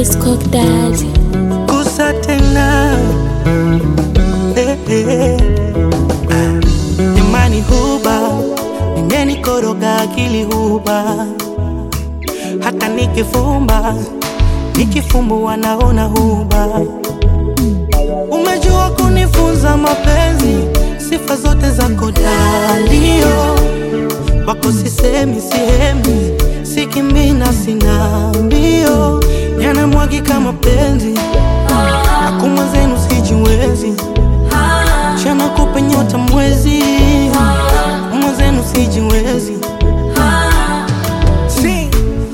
It's Coke Daddy. kusa tena eh, eh. Ah, imani huba imenikoroga akili huba hata nikifumba nikifumbua naona huba umejua kunifunza mapenzi sifa zote zako dalio wako sisemi sihemi sikimbina sina mbio yanamwagika mapenzi akumwa zenu sijiwezi chana kupe nyota mwezi mwenzenu sijiwezi si.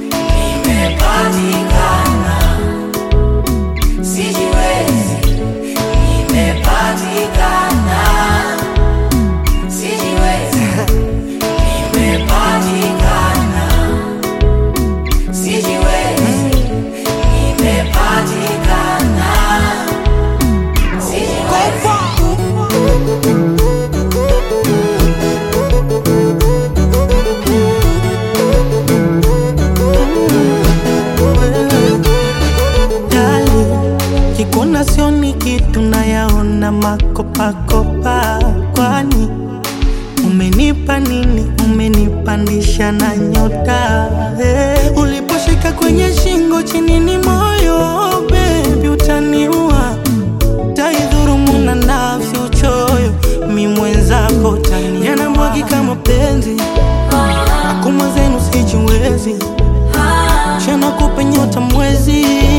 Dali, kikona sioni kitu nayaona makopakopa, kwani umenipa nini? Umenipandisha na nyota hey. Uliposhika kwenye shingo chini ni moyo bebi, utaniua taidhurumu na nafsi uchoyo, mi mwenzako tani yanamwagika mapenzi akumwa zenu sijiwezi chana kupe nyota mwezi